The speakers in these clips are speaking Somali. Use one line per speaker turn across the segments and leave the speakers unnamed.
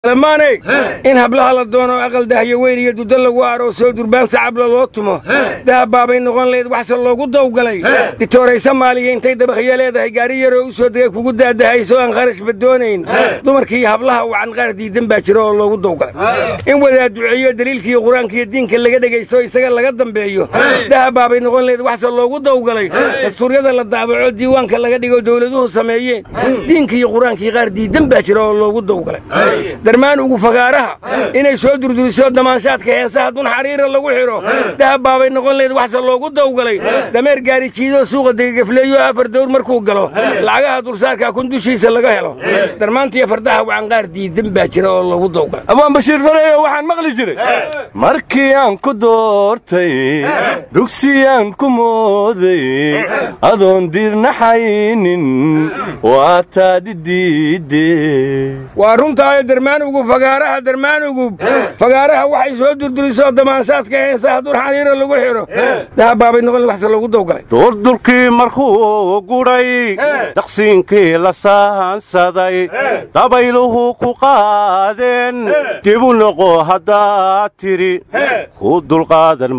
lamaanay in hablaha la doono aqal dahyo weyn iyo dudo lagu aroosoo durbaan sacabla loo tumo dahab baabay noqon layd waxse loogu dawgalay ditooray soomaaliya intay dabakhiyo leedahay gaari yaroo u soo degay kugu daadahayso aan kharashba doonayn dumarkiiyo hablaha wacan qaar diidan baa jira oo loogu dawgalay in wadaad duceeyo daliilkiiyo qur-aankiiyo diinka laga dhegaysto isaga laga dambeeyo dahab baabay noqon layd waxse loogu dawgalay dastuuryada la daabaco diiwaanka laga dhigo dowladuhu sameeyeen diinka iyo qur-aankii qaar diidan baa jira oo loogu dawgalay darmaan ugu fagaaraha inay soo durduriso damaanshaadka heesaha dun xariira lagu xidho dahab baabay noqon layd waxse loogu dawgalay dameer gaari jiidoo suuqa degagafleeyo afar dawr markuu galo lacagaha dulsaarka kun dushiisa laga helo darmaantiyo fardaha wacan qaar diidan baa jira oo loogu dawgalay
abaan bashiir fareeyo waxaan maqli jiray markii aan ku doortay dugsiyaan ku mooday adoon diirnaxaynin waa taadi diidde
waa runtaayo darmaanugu fagaaraha darmaanugu fagaaraha waxay soo durdurisoo damaanshaadka heesaha dun xariira lagu xidho dahab baabay noqon waxse loogu dawgalay
duurdurkii markuu gudhay daqsiinkii la saansaday dabayluhu ku qaadeen dibu noqo haddaad tidhi ku dulqaadan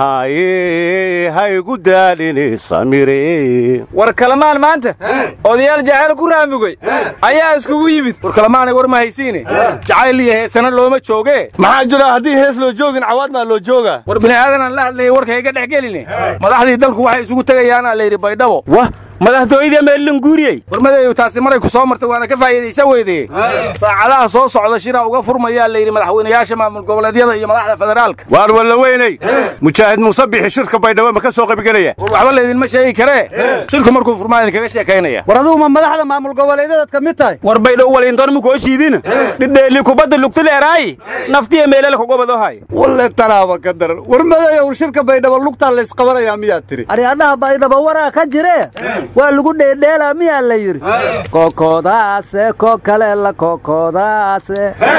maahaye haygu daalini samire
war kalamaan maanta odayaal jacayl ku raamugay ayaa iskugu yimid war kalamaanay war ma haysiine jacayl iyo heesana looma joogee
maxaa jira haddii hees loo joogin cawaadmaa loo joogaa
war bini'aadanaan la hadlayay warka iga dhex geline madaxdii dalku waxay isugu tegayaanaa layidhi baydhabo
wah
madaxtooyadii meelin guuriyey warmadeeyu taasi maray ku soo martay waana ka faa'iidaysa weydee saacadaha soo socda shira uga furmayaa layidhi madaxweynayaasha maamul goboleedyada iyo madaxda federaalka
waar walla weynay mujaahid muuse bixi shirka baydhabo ma ka soo qaybgelaya
war waxba laydinma sheegi karee shirku markuu furmaa idinkaga sheekaynaya
war adugu ma madaxda maamul goboleedyadaad ka mid tahay
war baydhow walindoon mukoo shiidina dhidheeli kubadda lugtileeraayi naftiya meeleel kugobadohay
walle tanaaba ka daran war madayow shirka baydhabo lugtaa laysqabanayaa miyaad tiri
aryadhaha baydhabo waraa ka jire waa lagu dheedheelaa miyaa la yidhi kookoodaase ko kale la kookoodaase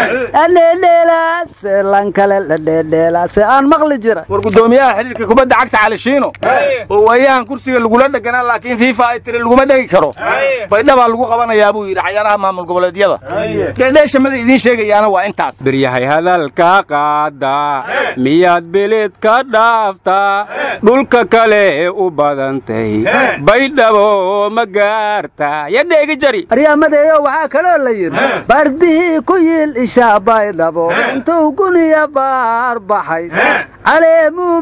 adheedheelaase lan kale la dheedheelaase aan maqli jira
war guddoomiyaha xidhiirka kubadda cagta calishiino oo waayahan kursiga lagula dheganaa laakiin fiifa ay tiri laguma dhegi karo baydhabaa lagu qabanayaa buu yidhi cayaaraha maamul goboleedyada dheedheeshamada idiin sheegayaana waa intaas
biryahay hadalka qaada miyaad beled ka dhaaftaa dhulka kale u badantay baydhabo ma gaarta ya dheegi jari
aryamadeeyo waxaa kaloo la yidhi bardihii ku yiil ishaa baydhabo intuu guniya baar baxay caleemuu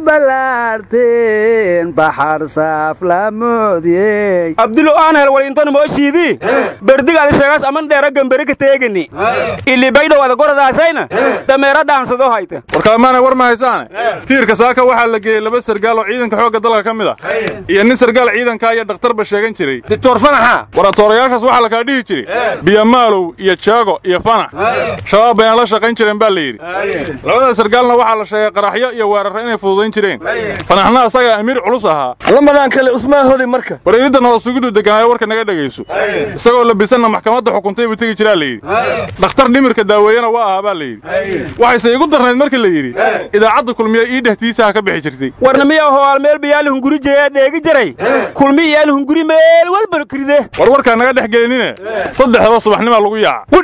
ballaarteen baxar saaf la moodiyey
abdulo aanhel walinton mooshiidii berdigaadi sheegaas aman dheera gamberi ka teegani ili baydhow ada goradaasayna dameera dhaansado hayta
warkalamaanay war ma haysaane tiirka saaka waxaa la geeyey laba sargaal oo ciidanka xoogga dalka ka mid ah iyo nin sargaal ciidankaa iyo dhakhtarba sheegan jiray
dictor fanaxa
waratoorayaashaas waxaa la kala dhihi jiray biyamaalow iyo jaago iyo fanax shabaab bayna la shaqayn jireen baa la yidhi labada sargaalna waxaa la sheegay qaraxyo iyo weerarro inay fududayn jireen fanaxna asagaa amiir culus ahaa
lamadaan kale usmaan hodi marka
wareeridda nabadsugidu deganaayo warka naga dhegayso isagoo labisanna maxkamadda xukuntay buu tegi jiraa la yidhi dhakhtar dhimirka daaweeyena waa ahaa baa la yidhi waxayse igu darnayd markii la yidhi idaacadda kulmiya ii dhehtiisaha ka bixi jirtay
warna miyaa hoaal meel bayaali hunguri jeeyaa dheegi jiray kulmi iyaal hunguri meel walba kiride
war warkaa naga dhex gelinine saddexdaba subaxnimaa lagu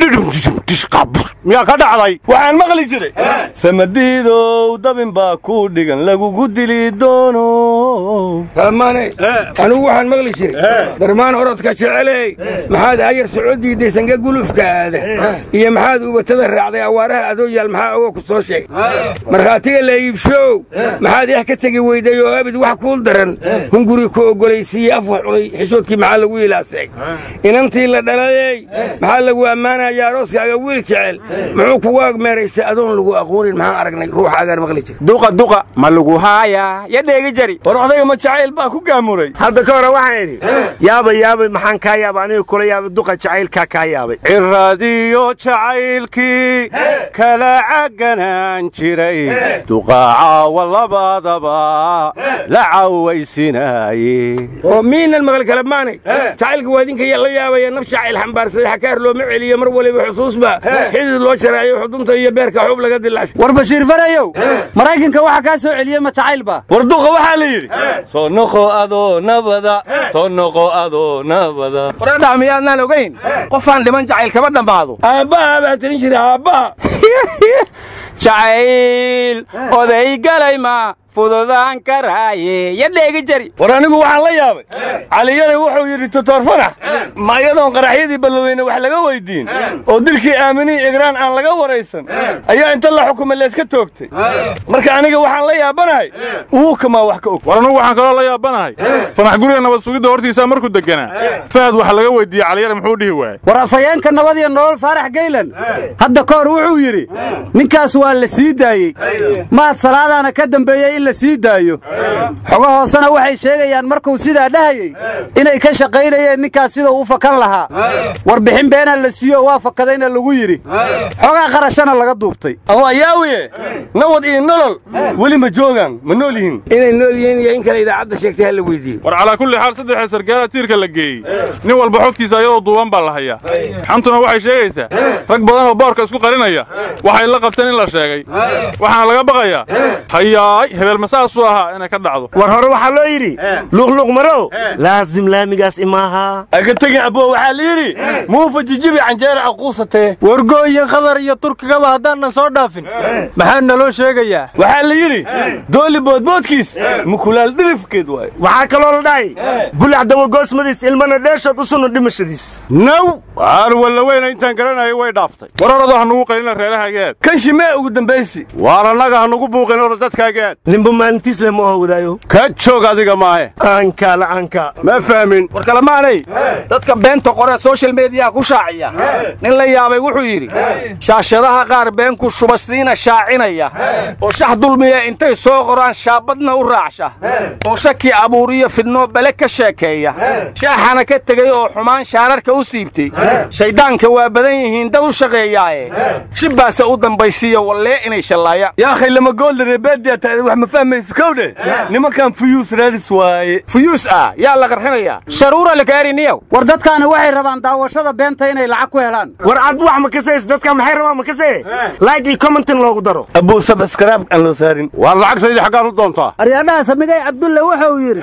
yaaca
miyaa ka dhacday waxaan maqli jiray samadiidow dabin baa ku dhigan lagugu dili doono
kalamaanay anigu waxaan maqli jiray darmaan orodka jeceley maxaad ayar socod diidday sange gulufka aada iyo maxaad ubatada raacday awaaraha adoo yaal maxaa ogo ku soo sheegay markhaatiga la iibshow maxaad ex ka tegi weyday oo abid wax kuu daran hunguri ku oggolaysiiyey afwax cunay xishoodkii maxaa lagu ilaaseeg inantii la dhalayey maxaa lagu ammaanayaa arooskaaga wiil jecel muxuu kugu agmeeraysay adoon lagu aqoonin maxaan aragnay ruuxaagaan maqli jira
duqa duqa ma lagu haayaa ya dheegi jari
war odayga ma jacayl baa ku gaamuray
hadda ka hore waxaan idhi yaabay yaabay maxaan kaa yaabay aniga kula yaabay duqa jacaylkaa kaa yaabay
ciradiyo jacaylkii kala caganaan jiray duqaacawa labadaba la cawaysinaaye
oo miinan maqli kalamaanay jacaylka waa idinka la yaabaya naf jacayl xambaarsaday xakaar looma celiyo mar waliba xusuusba xidid loo jaraayo xudunta iyo beerka xub laga dilaashay
war bashiir farayow maraykanka warka waxa kaa soo celiyey ma jacaylba
war duqa waxaa la yidhi soo noqo adoo nabada soo noqo adoo nabada
waradhaa miyaadnaan ogayn qofaan dhiman jacayl kama dhammaado
aabbaha baa tirin jira aabbaha
jacayl oday galay ma fududaan karaaye ya dheegi jari
war anigu waxaan la yaabay caliyare wuxuu yidhi totor fanax ma iyadoon qaraxyadii balladweyne wax laga weyddiin oo dilkii aaminihii igraan aan laga waraysan ayaa inta la xukumay layska toogtay marka aniga waxaan la yaabanahay uu kamaa wax ka og
war anugu waxaan kaloo la yaabanahay fanax guriga nabad sugidda hortiisaa markuu deganaa fahad waxa laga weyddiiyey caliyare muxuu dhihi waayey
war afhayeenka nabad iyo nolol faarax geylan hadda ka hor wuxuu yidhi ninkaas waa la sii daayey mahad salaadaana ka dambeeyey in la sii daayo xogo hoosena waxay sheegayaan markuu sidaa dhahayey inay ka shaqaynayeen ninkaas sida uu fakan lahaa warbixin beenaa la siiyo waa fakadayna lagu yidhi xogaa qarashana laga duubtay
ama yaawiye nabad iyo nolol weli ma joogaan ma nool yihiin
inay nool yihiin iyo in kale idaacadda sheegtay ha la weydiiyo
war calaa kulli xaal saddexda sargaala tiirka la geeyey nin walba xogtiisa ayadoo duuban baa la hayaa xantuna waxay sheegaysaa rag badan oo boorka isku qarinaya waxay la qabteen in la sheegay waxaana laga baqayaa hayaay hebeel masaasuu ahaa inay ka dhacdo
war hore waxaa loo yidhi luqluq marow laasim laamigaas imaaha
aga tegin abbo waxaa la yidhi muufa jijibi canjeera aquusatee
wargooyin khadar iyo turkigaba haddaanan soo dhaafin maxaa naloo sheegayaa
waxaa la yidhi dooli boodboodkiis mukulaal dhirifkeed waaye
waxaa kaloo la dhahay bulac dawagoosmadiis ilmana dheeshood u sunno dhimashadiis
naw waar walla weyna intaan garanayo way dhaaftay
war orodoo ha nugu qaylina reerahagaad
kan shimee ugu dambaysi
waar annaga ha nugu buuqin oro dadkaagaad
ninba maalintiis leh ma oho wadaayo
ka joog adiga maahe
aanka la'aanka
ma fahmin
war kalemaanay dadka beenta qoree soshal mediyaha ku shaaciya nin la yaabay wuxuu yidhi shaashadaha qaar been ku shubasiina shaacinaya oo shax dulmiya intay soo qoraan shaabadna u raacsha oo shaki abuuriyo fidnoo bale ka sheekeeya shaaxana ka tegey oo xumaan shaararka u siibtay shayddaanka waa badan yihiin dad u shaqeeyaaye shibbaase u dambaysiiya wallee inay shallaayaan
yaa khaylama gooldare beediya taada wax ma fahmayso kowdhe nimankan fuyuus raadis waaye
fuyuus ah yaa la qarxinayaa sharuura lakaariniyow
war dadkaani waxay rabaan daawashada beenta inay lacag ku helaan
war aad wax ma kasays dadka maxay rabaan ma kasee like iyo commentin loogu daro
abuu sabskaraab aan loo saarin
waar lacagtaydi xaggaan u doontaa
aryaadhaha samigay cabdulle wuxuu yidhi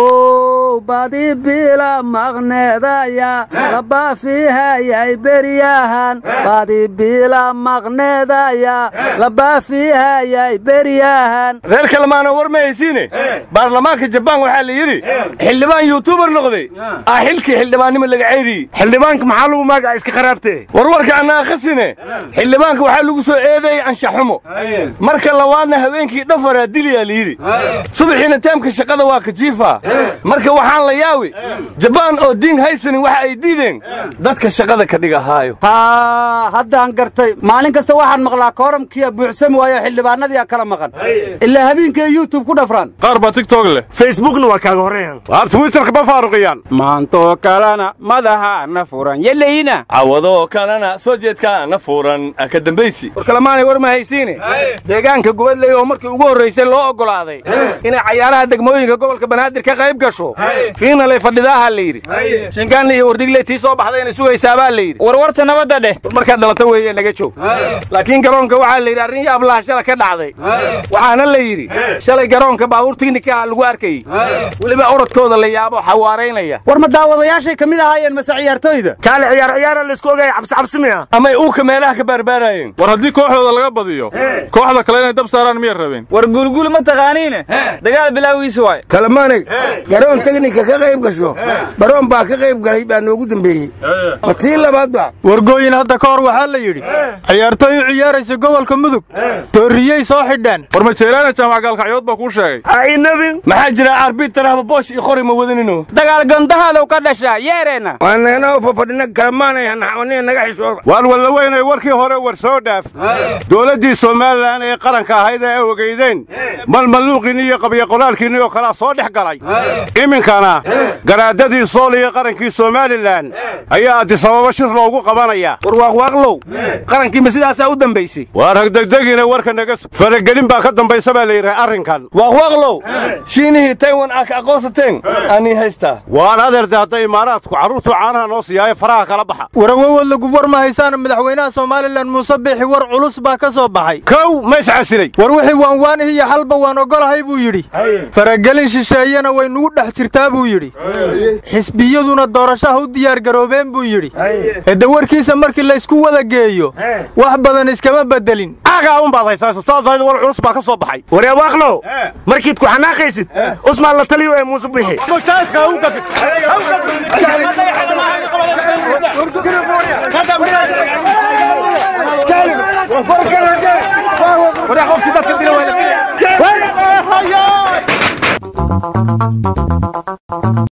how badi bila maqneedaya labaafiihayay beryahan badi bila maqneedaya labaafiihayay beryahan
reer kalemaana war ma haysiine baarlamaanka jabaan waxaa la yidhi xildhibaan yuutubar noqday ah xilkii xildhibaannimo laga ceydiyey
xildhibaanka maxaa lagu maagaa iska kharaabtee
warwarka annaa khasine xildhibaanka waxaa lagu soo eedeeyey anshaxumo marka labaadna habeenkii dhafaraa diliyaa la yidhi subaxiina taamka shaqada waa kajiifaa marka waxaan la yaawi jabaan oo diin haysanin waxa ay diideen dadka shaqada ka dhigahaayo
haa haddaan gartay maalin kasta waxaan maqlaa kooramkiya buuxsami waayo xildhibaanadiia kala maqan ilaa habeenkii youtube ku dhafraan
qaar baa tigtog leh
facebookna waa kaaga horreeyaan
waar twitterka ma faaruqiyaan
maantoo kalena madahaana furan yelayna
cawadoo kalena soo jeedkaana furan ka dambaysi
war kalemaanay war ma haysiine deegaanka gubadley oo markii ugu horraysay loo oggolaaday inay cayaaraha degmooyinka gobolka banaadir ka qayb gasho fiinalay fadhidaaha la yidhi shingaanle iyo wardhigley tii soo baxday inay sugaysaabaa la yidhi
warwarta nabadda dheh
war markaad dhalata weeye naga joog laakiin garoonka waxaa la yidhi arrin yaablaha shala ka dhacday waxaana la yidhi shalay garoonka baabuur tiknikaha lagu arkayey weliba orodkooda la yaabo xawaaraynaya
war ma daawadayaashay ka mid ahaayeen mase ciyaartooyda
kaale ciyaar ciyaara laysku ogaya cabsi cabsi miya
amay uuka meelaha ka baarbaaraayeen
war haddii kooxdooda laga badiyo kooxda kale inay dab saaraan miyay rabeen
war guulguul ma taqaaniine dagaal bilaawiisa waay
kalemaanay garoon teknika ka qayb gasho baroon baa ka qayb galay baa noogu dambeeyey ma tii labaad ba
wargooyin hadda ka hor waxaa la yidhi ciyaartooy u ciyaaraysa gobolka mudug toorriyey soo xidhaan
war majeelaana jaamac gaalkacyood baa kuu sheegay
aynabin
maxaa jira arbitarahba boosh iyo qori ma wadanino
dagaal gandahaadaw ka dhashaa yeereenna
waa naganao fafadhina kalemaanay hanaxwaniya naga xishooda
waar walla weynay warkii hore war soo dhaaf dowladdii somalilan ee qaranka ahayd ee ogeydeen malmalluuqiinni iyo qabyoqoraalkiinni oo kalaa soo dhex galay iminkana garaadadii sool iyo qarankii somalilan ayaa addisababa shir loogu qabanaya
war waaqwaaqlow qarankii ma sidaa intaasaa u dambaysay
waar hagdegdegina warka naga sug faragelin baa ka dambaysa baa la yidhi arrinkan
waaqwaaqlow shiinihii taywan aa ka aqoonsateen anii haystaa
waan adeerde hadda imaaraadku carruurtuu caanaha noo siiyaaye faraha kala baxa
warawowood lagu war ma haysaana madaxweynaha somalilan muuse biixi war culus baa ka soo baxay
kow ma iscasilay
war wixii waanwaanihi iyo xalba waan ogolahay buu yidhi faragelin shisheeyena way nugu dhex jirtaa buu yidhi xisbiyaduna doorashaha u diyaargaroobeen buu yidhi hede warkiisa markii laysku wada geeyo wax badan iskama beddelin
aagaa un baad haysaa istaadayda war culus baa ka soo baxay
waree waaqlow markiid ku xanaaqaysid usmaan la taliyo ee muuse bixi
waryaa qofkii dadka dila waa la